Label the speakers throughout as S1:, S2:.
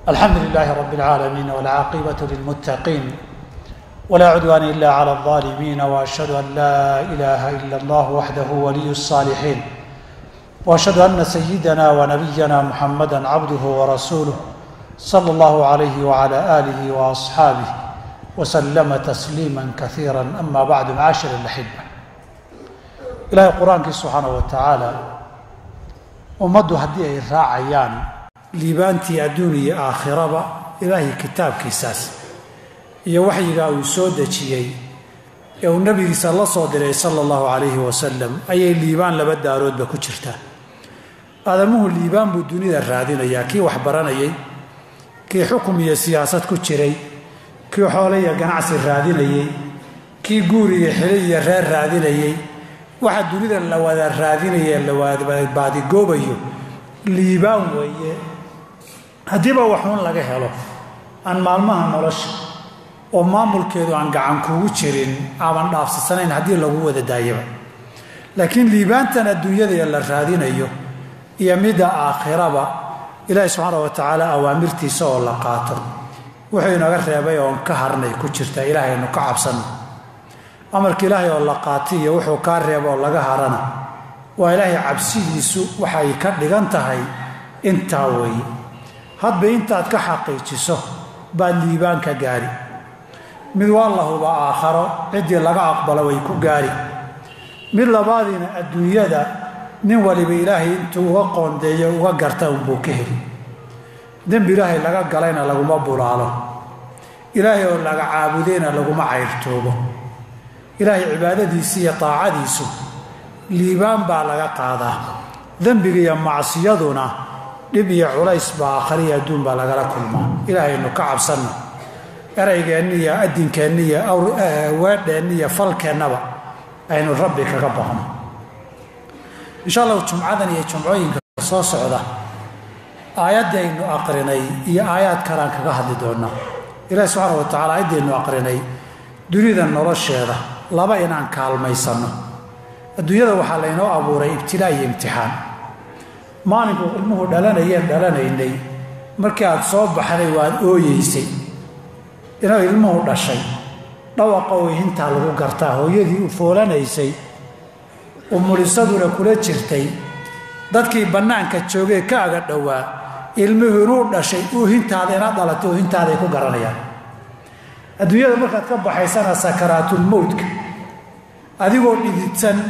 S1: alxamdu للh رb العاalمين والcاaqبة للمتقين ولا عدوان إلا على الظالمين وأشهد أن لا إله إلا الله وحده ولي الصالحين وأشهد أن سيدنا ونبينا محمدا عبده ورسوله صلى الله عليه وعلى آله وأصحابه وسلم تسليما كثيرا أما بعد معاشر الأحبة ilaahay qur-aankii subxaana wa tacaala ummaddu haddii ay raacayaan liibaantii adduun iyo aakhiraba ilaahay kitaabkiisaas iyo waxyigaa uu soo dejiyey ee uu nebigiisa la soo diray sala allahu calayhi wasalam ayay liibaan laba daaroodba ku jirtaa aadamuhu liibaan buu dunida raadinayaa kii wax baranayay kii xukum iyo siyaasad ku jiray kii xoole iyo ganacsi raadinayey kii guur iyo xili iyo reer raadinayey waxa dunida la wada raadinaya la wadbaadigoobayo liibaan weeye haddiiba waxuun laga helo aan maalmaha nolosha oo maamulkeedu aan gacan kugu jirin aaban dhaafsasanayn haddii lagu wada daayaba laakiin liibaantan adduunyada la raadinayo iyo midda aakhiraba ilaahi subxaana wa tacaala awaamirtiisa oo la qaato wuxuu inaga reebay oon ka harnay ku jirta ilaahaynu ka cabsanno amarka ilaahay oo la qaatay iyo wuxuu kaa reebo oo laga harana waa ilaahay cabsidiisu waxay ka dhigan tahay intaa weeye hadba intaad ka xaqiijiso baad liibaan ka gaari mid waa lahuba aakharo ciddii laga aqbalo way ku gaari mid labaadiina adduunyada nin waliba ilaahay intuu uga qoondeeyo uga garta unbuu ka heli dembi ilaahay laga galayna laguma bulaalo ilaahay oo laga caabudayna laguma cayrtoobo ilaahay cibaadadiisi iyo taacadiisu liibaan baa laga qaadaa dembiga iyo macsiyaduna dhib iyo culays baa aakhariya adduun baa lagala kulmaa ilaahaynu ka cabsanno eraygeenni iyo addinkeenni iyo weedheenni iyo falkeennaba aynu rabbi kaga baqno insha allahu jumcadan iyo jumcooyinka soo socda aayaddaynu aqrinay iyo aayaad kalaan kaga hadli doonnaa ilaahi subxaana wa tacala aayaddaynu aqrinay dunida nolosheeda laba inaan kaalmaysanno adduunyada waxaa laynoo abuuray ibtilaa iyo imtixaan maalinku ilmuhu dhalanayeen dhalanaynay markii aad soo baxday waad ooyeysay inuu ilmuhu dhashay dhawaqa ooyhintaa lagu gartaa hooyadii u foolanaysay umulisaduna kula jirtay dadkii bannaanka joogee ka aga dhowaa ilmuhu inuu dhashay oohintaada ina dhalatay oohintaaday ku garanayaan adduunyada markaad ka baxaysana sakaraatulmowtka adigoo dhididsan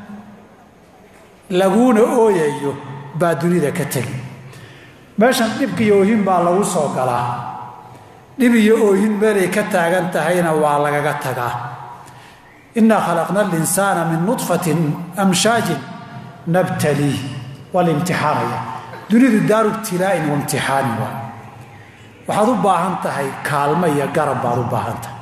S1: laguuna ooyayo baa dunida ka tegi meeshan dhibka iyo oohin baa lagu soo galaa dhib iyo oohin meelay ka taagan tahayna waa lagaga tagaa innaa khalaqna alinsaana min nudfatin amshaajin nabtaliih waa la imtixaanaya dunidu daaru ibtilaa'in wa imtixaanin waa waxaad u baahan tahay kaalmo iyo garab baad u baahan tahay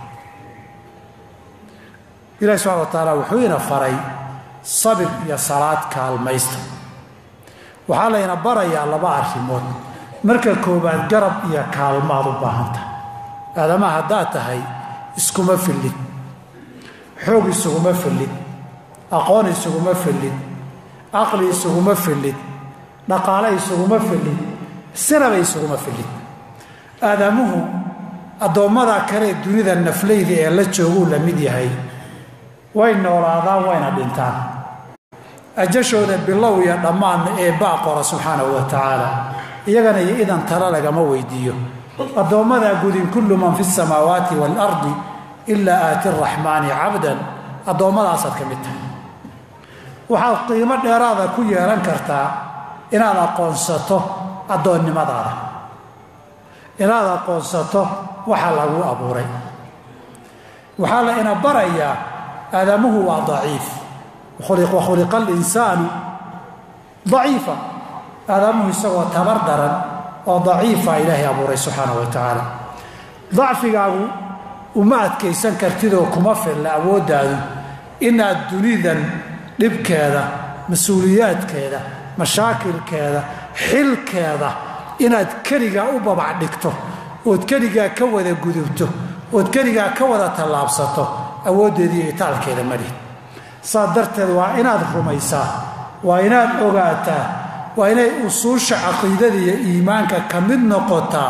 S1: ilahi subxana wa tacaala wuxuu ina faray sabir iyo salaad kaalmaysta waxaa layna barayaa laba arrimood marka koowaad garab iyo kaalmaad u baahan tahay aadamaha haddaad tahay iskuma fillid xoog isuguma fillid aqoon isuguma fillid caqli isuguma fillid dhaqaale isuguma fillid sinaba isuguma fillid aadamuhu addoommada kale dunida naflayda ee la jooguu la mid yahay way noolaadaan wayna dhintaan ajashooda bilow iyo dhammaanna ee baa qora subxaanahu wa tacaala iyagana iyo idan tala lagama weydiiyo addoommadaa gudin kullu man fi samaawaati waalardi ilaa aati araxmaani cabdan addoommadaasad ka mid tahay waxaad qiimo dheeraada ku yeelan kartaa inaad aqoonsato addoonnimadaada inaad aqoonsato waxa lagu abuuray waxaa la ina barayaa aadamuhu waa daciif wa khuliqa alinsaanu daciifa aadamuhu isagoo tabar daran oo daciifa ilaahay abuuray subxaana wa tacaala dacfigaagu uma adkaysan kartidoo kuma filla awooddaadu inaad dunidan dhibkeeda mas-uuliyaadkeeda mashaakilkeeda xilkeeda inaad keligaa u babac dhigto ood keligaa ka wada gudubto ood keligaa ka wada tallaabsato awooddeediiyo itaalkeeda malihid saas darteed waa inaad rumaysaa waa inaad ogaataa waa inay usuusha caqiidada iyo iimaanka ka mid noqotaa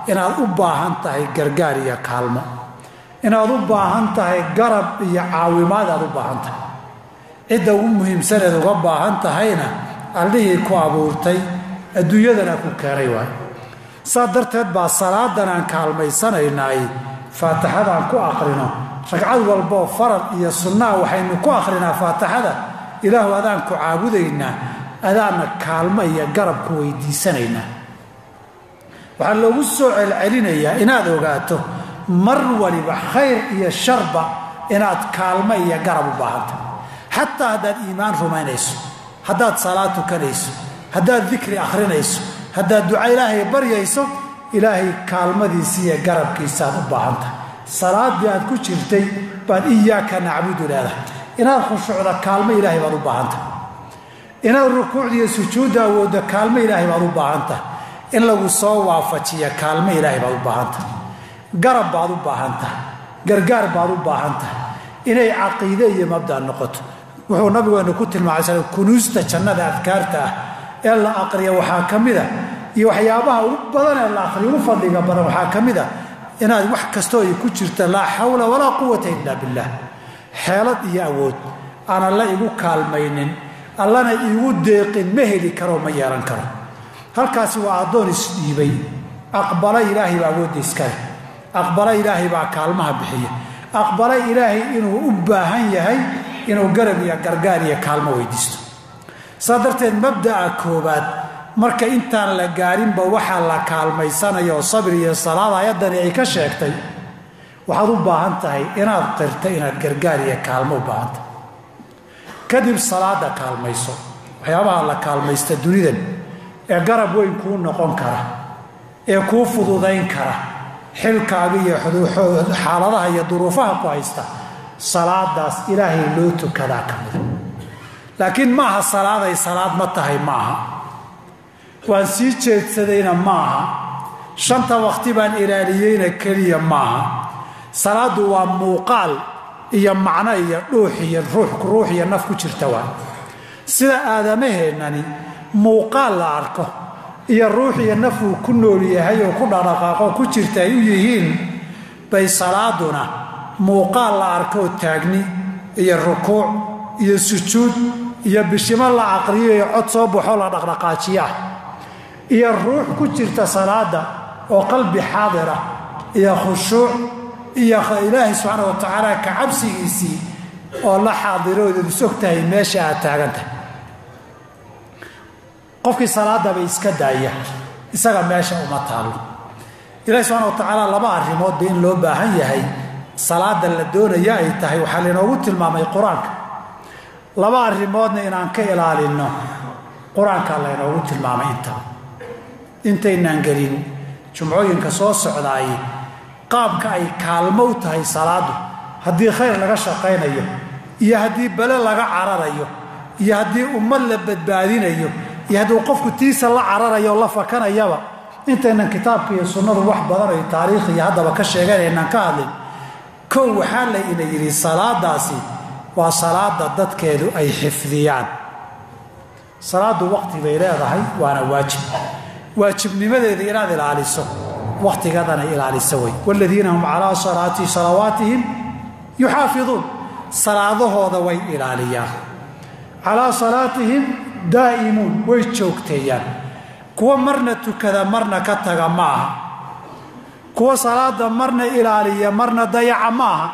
S1: inaad u baahan tahay gargaar iyo kaalmo inaad u baahan tahay garab iyo caawimaad aad u baahan tahay cidda ugu muhiimsaneed uga baahan tahayna allihii ku abuurtay adduunyadana ku keenay waay saa darteed baa salaadan aan kaalmaysanaynaay faatixadaan ku aqrino ragcad walboo farad iyo sunnaa waxaynu ku aqrinaa faatixada ilaahu adaan ku caabudaynaa adaana kaalmo iyo garab ku weydiisanaynaa waxaa loogu soo celcelinayaa inaad ogaato mar waliba khayr iyo sharba inaad kaalmo iyo garab u baahanta xataa haddaad iimaan rumaynayso haddaad salaad tukanayso haddaad dikri akhrinayso haddaad duca ilaahay baryayso ilaahay kaalmadiisa iyo garabkiisaaad u baahantahay salaaddii aad ku jirtay baad iyaaka nacbudu leedahay inaad khushuucda kaalmo ilaahay baad u baahantahay inaad rukuucda iyo sujuudda awoodda kaalmo ilaahay baad u baahantahay in lagu soo waafajiya kaalmo ilaahay baad u baahantahay garab baad u baahan tahay gargaar baad u baahan tahay inay caqiide iyo mabda noqoto wuxuu nabigeenu ku tilmaamay sal kunuusta jannada adkaarta ah ee la aqriya waxaa ka mida iyo waxyaabaha ugu badan ee la aqriya ugu fadliga badan waxaa ka mid a inaad wax kastoo ay ku jirta laa xawla walaa quwata ila billah xeelad iyo awood aan alla igu kaalmaynin allana iigu deeqin ma heli karo ma yeelan karo halkaasi waa addoon isdhiibay aqbala ilaahay baa awoodda iskale aqbala ilaahay baa kaalmaha bixiya aqbala ilaahay inuu u baahan yahay inuu garab iyo gargaar iyo kaalmo weydiisto saa darteed mabda'a koobaad marka intaan la gaarinba waxaa la kaalmaysanayo oo sabir iyo salaad ayaddani ay ka sheegtay waxaad u baahan tahay inaad qirta inaad gargaar iyo kaalmo u baahan tahay kadib salaada kaalmayso waxyaabaha la kaalmaysta dunidan ee garab weyn kuu noqon kara ee kuu fududayn kara xilkaaga iyo xaaladaha iyo duruufaha ku haysta salaadaas ilaahay loo tukadaa ka mida laakiin maaha salaaday salaad ma tahay maaha waan sii jeedsadayna maaha shanta waqti baan ilaaliyeyna keliya maaha salaaddu waa muuqaal iyo macno iyo dhuux iyo ruux iyo naf ku jirta waa sida aadamaheennani muuqaal la arko iyo ruux iyo naf uu ku nool yahay oo ku dhaqdhaqaaqo ku jirta ay u yihiin bay salaaduna muuqaal la arkoo taagni iyo rukuuc iyo sujuud iyo bishimo la aqriyo iyo cod soo baxoo la dhaqdhaqaajiyo ah iyo ruux ku jirta salaada oo qalbi xaadira iyo khushuuc iyo ilaahay subxaana wa tacaala ka cabsigiisii oo la xaadiroodeed is og tahay meesha aad taagan tahay qofkii salaadaba iska daaya isaga meesha uma taallo ilahi subxana wa tacaala laba arrimoodba in loo baahan yahay salaada la doonaya ay tahay waxaa lainoogu tilmaamay qur-aanka laba arrimoodna inaan ka ilaalinno qur-aanka laynoogu tilmaamay intaa intaynaan gelin jumcooyinka soo socdaay qaabka ay kaalmo u tahay salaadu haddii khayr laga shaqaynayo iyo haddii bale laga cararayo iyo haddii ummad la badbaadinayo iyo hadduu qofku tiisa la cararayo o la fakanayaba intaynan kitaabka iyo sunnadu wax badan ay taariikh iyo haddaba ka sheeganaynaan ka hadlin kow waxaa la ina yidhi salaadaasi waa salaada dadkeedu ay xifdiyaan salaadu waqti bay leedahay waana waajib waajibnimadeeda inaad ilaaliso waqtigadana ilaaliso wey wladiina hum calaa salaati salawaatihim yuxaafiduun salaadahooda way ilaaliyaan calaa salaatihim daa'imuun way joogteeyaan kuwa marna tukada marna ka taga ma aha kuwa salaada marna ilaaliya marna dayaca ma aha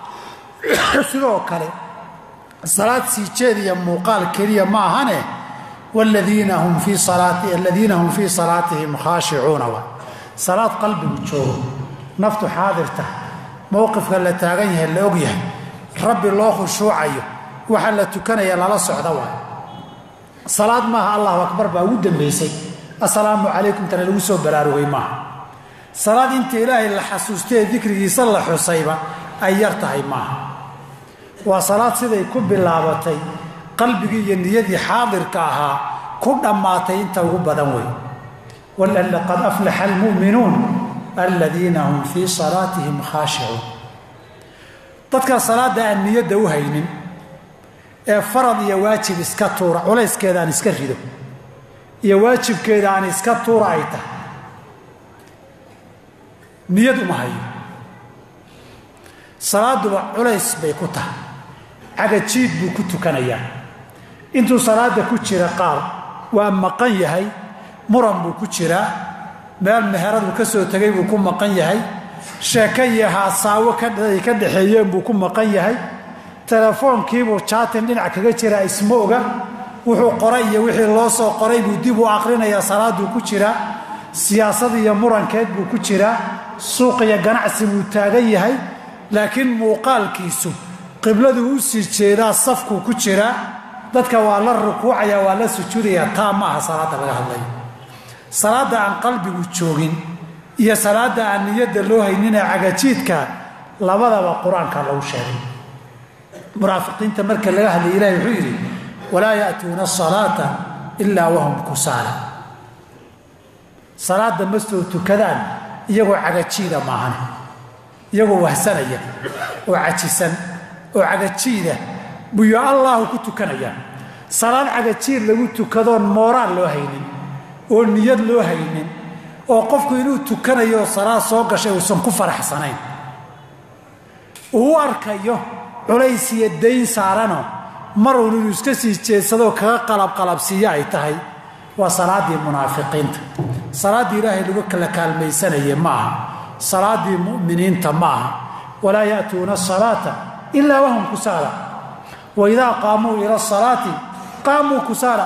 S1: sidoo kale salaad sii jeediya muuqaal keliya ma ahane wladiina hum fii aladiina hum fii salaatihim khaashicuuna wa salaad qalbigu joogo naftu xaadirta mowqifka la taagan yahay la og yahay rabbi loo khushuucayo waxa la tukanaya lala socda waay salaad maaha allahu akbar baa ugu dambaysay assalaamu calaykum tana lagu soo baraarugay maaha salaad inta ilaahay la xasuustee dikrigiisa la xusayba ay yar tahay maaha waa salaad siday ku bilaabatay qalbigii iyo niyadii xaadirka ahaa ku dhammaatay inta ugu badan wey qad aflaxa almu'minuun aladiina hum fii salaatihim khaashicuun dadka salaadda aan niyadda u haynin ee farad iyo waajib iska tuura culayskeeda aan iska rido iyo waajibkeeda aan iska tuura ay tahay niyad uma hayo salaaduba culays bay ku tahay cagajiid buu ku tukanayaa intuu salaada ku jira qaar waa maqan yahay muran buu ku jiraa meel meheradu ka soo tegay buu ku maqan yahay sheeko iyo haasaawo ka dhexeeyeen buu ku maqan yahay telefoonkiibuu jaatin dhinac kaga jiraa isma oga wuxuu qoray iyo wixii loo soo qoray buu dib u aqrinayaa salaaduu ku jiraa siyaasad iyo murankeed buu ku jiraa suuq iyo ganacsi buu taagan yahay laakiin muuqaalkiisu qibladuu u sii jeedaa safkuu ku jiraa dadka waa la rukuucaya waa la sujuudaya taa ma aha salaadda laga hadlayo salaadda aan qalbigu joogin iyo salaadda aan niyadda loo hayninee cagajiidka labadaba qur-aanka lagu sheegay munaafiqiinta marka laga hadlay ilahi wuxuu yidhi walaa ya'tuuna asalaata ilaa wahum kusaala salaadda ma soo tukadaan iyagoo cagajiida maahan iyagoo wahsanaya oo cajisan oo cagajiida buyo allaahu ku tukanayaan salaad cagajiid lagu tukadoon mooraan loo haynin oo niyad loo haynin oo qofku inuu tukanayo salaad soo gashay uusan ku faraxsanayn uu u arkayo culays iyo dayn saarano maruun inuu iska sii jeedsadoo kaga qalabqalabsiiyo ay tahay waa salaaddii munaafiqiinta salaaddii ilaahay lagu kala kaalmaysanaye ma aha salaaddii mu'miniinta ma aha walaa ya'tuuna asalaata ilaa wahum kusaala wa idaa qaamuu ila asalaati qaamuu kusaala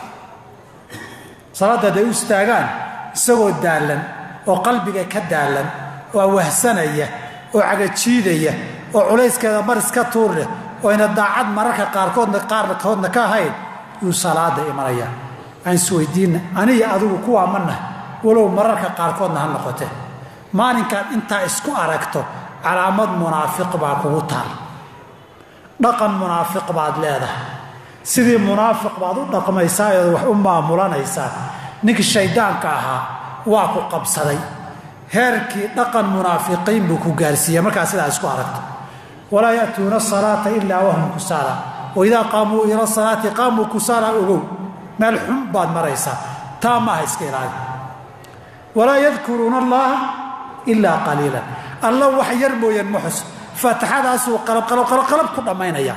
S1: salaadda hadday u istaagaan isagoo daallan oo qalbiga ka daallan oo wahsanaya oo cagajiidaya oo culayskeeda mar iska tuur leh oo ayna daacad mararka qaarkoodna qaarkoodna ka ahayn yuu salaada imanaya aan isweydiinna aniga adigu kuwaa ma nahay walow mararka qaarkoodna ha noqote maalinkaad intaa isku aragto calaamad munaafiq baa kugu taal dhaqan munaafiq baad leedahay sidii munaafiq baad u dhaqmaysaa eed wax u maamulanaysaa ninkii shayddaanka ahaa waa ku qabsaday heerkii dhaqan munaafiqiin buu ku gaarsiiya markaa sidaa isku aragto walaa ya'tuuna asalaata ilaa wahum kusaala waidaa qaamuu ila salaati qaamuu kusaala ogow meel xun baad maraysaa taa maaha iska ilaali walaa yadkuruuna allaha ilaa qaliilan alla wax yar mooyaan ma xus faatixadaasuu qalabqalabqalab ku dhammaynaya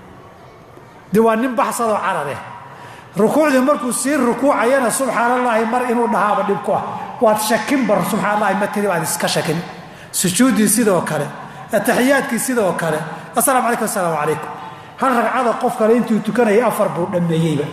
S1: de waa nin baxsadoo carareh rukuucdii markuu sii rukuucayana subxaan allaahi mar inuu dhahaaba dhib ku ah waad shakinbar subxaan allahi ma tiri baad iska shakin sujuuddii sidoo kale ataxiyaadkii sidoo kale asalamu calaykum assalaamu calaykum hal ragcada qof kale intuu tukanayay afar buu dhammeeyeyba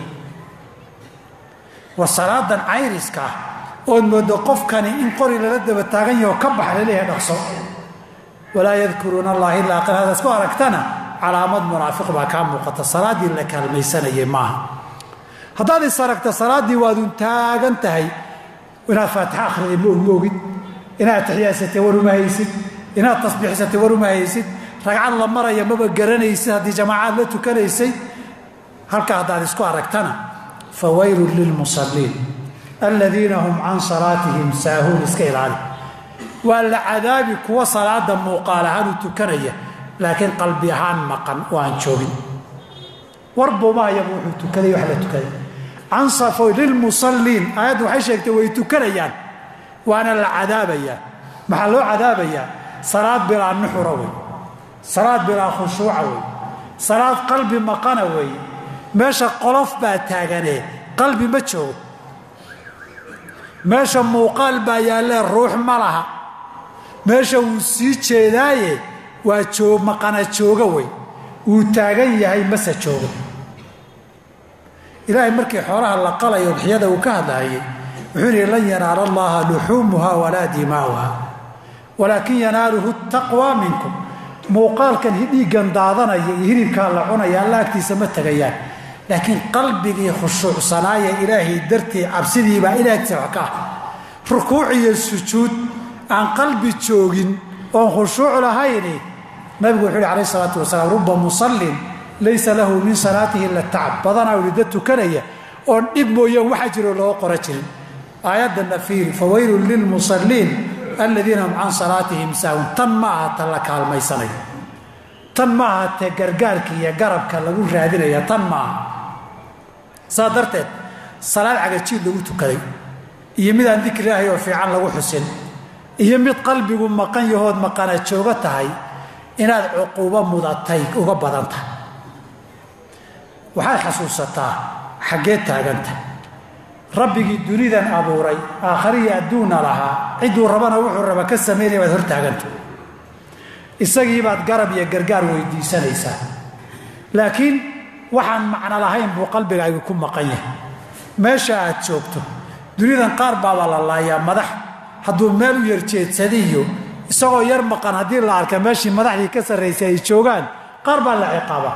S1: war salaadan cayriska ah ood moodo qofkani in qori lala daba taagan yaho ka bax laleeyahay dhaqso walaa yadkuruuna allah ilaa qal hadaad ku aragtana calaamad munaafiq baa kaa muuqata salaaddii la kaalmaysanayay maaha haddaad is aragta salaaddii waadun taagan tahay inaad faatixa akhriday ma ogmoogid inaad taxiyaadsatay war uma haysid inaad tasbiixsatay war uma haysid ragcad la maraya maba garanaysid haddii jamaacaad la tukanaysay halkaa haddaad isku aragtana fa waylun lilmusalliin aladiina hum can salaatihim saahuun iska ilaali waa la cadaabi kuwa salaada muuqaal ahaan u tukanaya laakiin qalbi ahaan maqan oo aan joogin warbumaayaba wuxuu tukaday wax la tukaday cansafo lilmusalliin aayaddu waxay sheegtay way tukanayaan waana la cadaabayaa maxaa loo cadaabayaa salaad bilaa nuxura wey salaad bilaa khushuuca wey salaad qalbi maqana wey meesha qolof baa taaganee qalbi ma joogo meesha muuqaal baa yaallee ruux ma laha meesha wuu sii jeedaaye waa joo maqana jooga wey wuu taagan yahay mase joogo ilaahay markii xoolaha la qalayo udxiyada uu ka hadlaayay wuxuu yihi lan yanaala allaha luxuumuha walaa dimaa'uha walaakin yanaaluhu taqwa minkum muuqaalkan dhiiggan daadanaya iyo hilibkaa la cunaya alla agtiisa ma tegayaan laakiin qalbigii khushuucsanaaye ilaahay dartii cabsidiibaa ilaagtiisa wax ka ah rukuuc iyo sujuud aan qalbi joogin oon khushuuc lahayni nabigu wuxuu yihi alayh isalaatu wasalaam ruba musallin laysa lahu min salaatihi ila tacab badanaa ulida tukanaya oon dhib mooyaan waxa jiroo loo qora jirin aayaddanna fiiri fawaylun lilmusalliin aladiina hum can salaatihim saahun tan ma aha ta la kaalmaysanayo tan ma aha te gargaarka iyo garabka lagu raadinaya tan ma aha saa darteed salaad cagajiid lagu tukaday iyo midaan dikri ilaahay oo fiican lagu xusin iyo mid qalbigu maqan yahood maqana joogo tahay inaad cuquubo mudatay uga badan tahay waxaad xasuusataa xaggee taaganta rabbigii dunidan abuuray aakhariya adduunna lahaa cidduu rabana wuxuu raba ka samaynaya baad hor taaganta isagiibaad garab iyo gargaar weydiisanaysaa laakiin waxaan macno lahayn buu qalbigaygu ku maqan yahay meesha aad joogto dunidan qaar baabaa la laayaa madax hadduu meel u yarjeedsadiyo isagoo yar maqan haddii la arka meeshii madaxdii ka sarraysay ay joogaan qaar baa la ciqaaba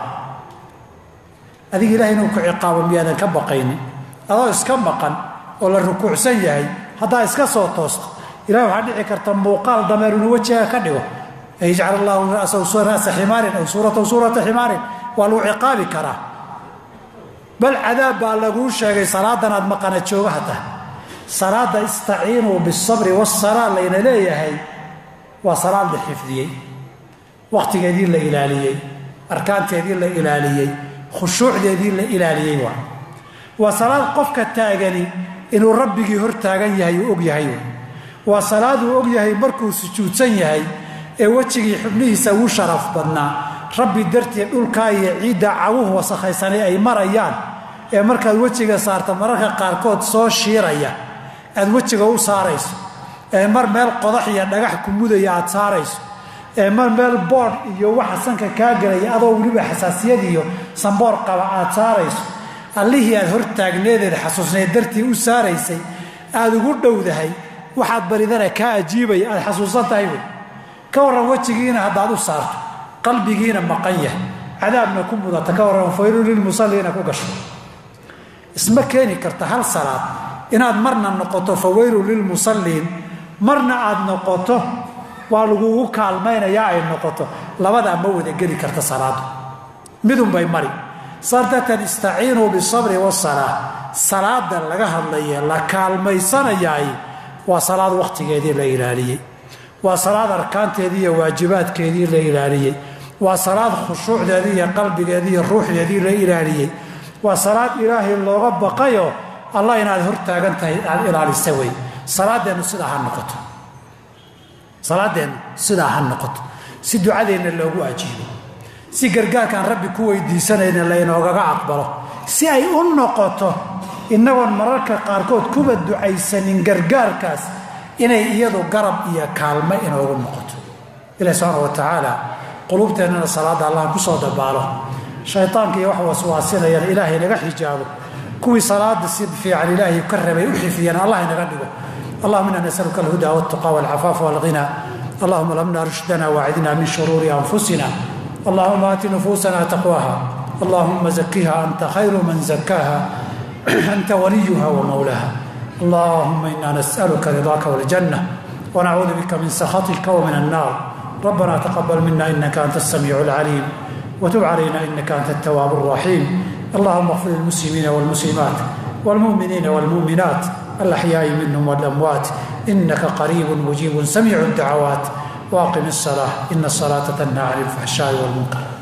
S1: adiga ilahay inuu ku ciqaabo miyaadan ka baqaynin adoo iska maqan oo la rukuucsan yahay haddaa iska soo toosto ilahi waxaa dhici karta muuqaal dameer inuu wejiga ka dhigo an yajcal allahu ra'sa ximaarin aw suurataw suurata ximaarin waa lagu ciqaabi karaa bal cadaab baa laguu sheegay salaadan aad maqana joogaha tahay salaada istaciinuu bisabri wasalaa layna leeyahay waa salaad la xifdiyey wakhtigeedii la ilaaliyey arkaanteedii la ilaaliyey khushuucdeedii la ilaaliyey waa waa salaad qofka taagani inuu rabbigii hor taagan yahay uu og yahay waa salaaduu og yahay markuu sujuudsan yahay ee wejigii xubnihiisa ugu sharaf badnaa rabbi dartii dhulkaa iyo ciidda cawuhu wasakhaysanay ay marayaan ee markaad wejiga saarta mararka qaarkood soo shiiraya aad wejiga u saarayso ee mar meel qodax iyo dhagax ku mudaya aad saarayso ee mar meel boodh iyo waxa sanka kaa gelaya adoo weliba xasaasiyad iyo samboor qaba aad saarayso allihii aad hor taagneedeed xasuusneed dartii u saaraysay aad ugu dhowdahay waxaad baridana kaa ajiibaya aad xasuusan tahay wey ka warran wejigiina haddaad u saarto qalbigiina maqan yahay cadaabna ku mudata ka warran faylun lilmusalliina ku gasho isma keeni karta hal salaad inaad marna noqoto fawaylun lilmusalliin marna aad noqoto waa lagugu kaalmaynayaa ay noqoto labadaa ma wada geli karta salaadu midunbay mari saas darteed istaciinuu bisabri wasalaa salaada laga hadlaye la kaalmaysanayaay waa salaad wakhtigeedii la ilaaliyey waa salaad arkaanteedii iyo waajibaadkeedii la ilaaliyey waa salaad khushuucdeedii iyo qalbigeedii iyo ruuxdeedii la ilaaliyey waa salaad ilaahay looga baqayo allah inaad hor taagan tahay aad ilaalisa wey salaadeennu sidaa ha noqoto salaadeennu sidaa ha noqoto si ducadeenna loogu ajiibo si gargaarkaan rabbi ku weydiisanayna laynoogaga aqbalo si ay u noqoto innagoon mararka qaarkood kuba ducaysanin gargaarkaas inay iyadu garab iyo kaalmo inoogu noqoto ilahi subxaana wa tacaala quluubteennana salaadda allah ku soo dabaalo shaytaanka iyo wax waswaasinayana ilaahay naga xijaabo kuwii salaada si fiican ilaahay ka rabay u xifiyana allah inaga dhigo allahuma ina nasaluka alhuda waltuqa walcafaafa walghina allahuma lamna rushdana waacidna min shuruuri anfusina allahuma aati nufuusana taqwaha allahuma zakiha anta khayru man zakaha anta waliyuha wamawlaha اللهم إنا نسألك رضاك والجنة ونعوذ بك من سخطك ومن النار ربنا تقبل منا إنك أنت السميع العليم وتب علينا إنك أنت التواب الرحيم اللهم اغفر للمسلمين والمسلمات والمؤمنين والمؤمنات الأحياء منهم والأموات إنك قريب مجيب سميع الدعوات واقم الصلاة إن الصلاة تنهى عن الفحشاء والمنكر